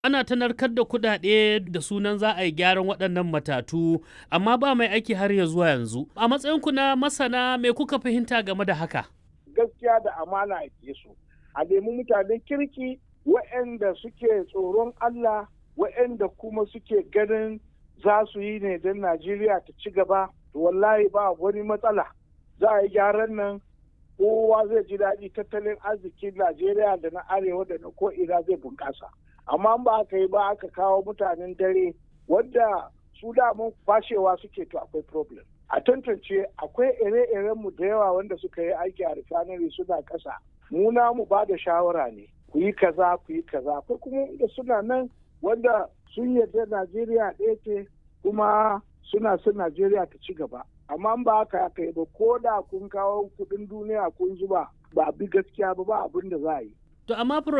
ana ta narkar da kuɗaɗe da sunan za a yi gyaran waɗannan matatu amma ba mai aiki har ya zuwa yanzu a matsayinku na masana me kuka fahimta game da haka gaskiya da amana a su a nemi mutanen kirki waɗanda suke tsoron Allah waɗanda kuma suke ganin za su yi ne don Najeriya ta ci gaba to wallahi ba wani matsala za a yi gyaran nan kowa zai ji daɗi tattalin arzikin Najeriya da na arewa da na ko'ina zai bunƙasa. Amma ba aka yi ba aka kawo mutanen dare wanda su damun fashewa suke to akwai problem. A tantance akwai ire-iren mu da yawa wanda suka yi aiki a refinery suna ƙasa. Mu mu ba da shawara ne. Ku yi kaza ku yi kaza. Akwai kuma da suna nan wanda sun yarda Najeriya ɗaya ce kuma suna son Najeriya ta ci gaba. Amma ba haka aka yi ba ko da kun kawo kuɗin duniya kun zuba ba bi gaskiya ba ba abin da za a yi. To amma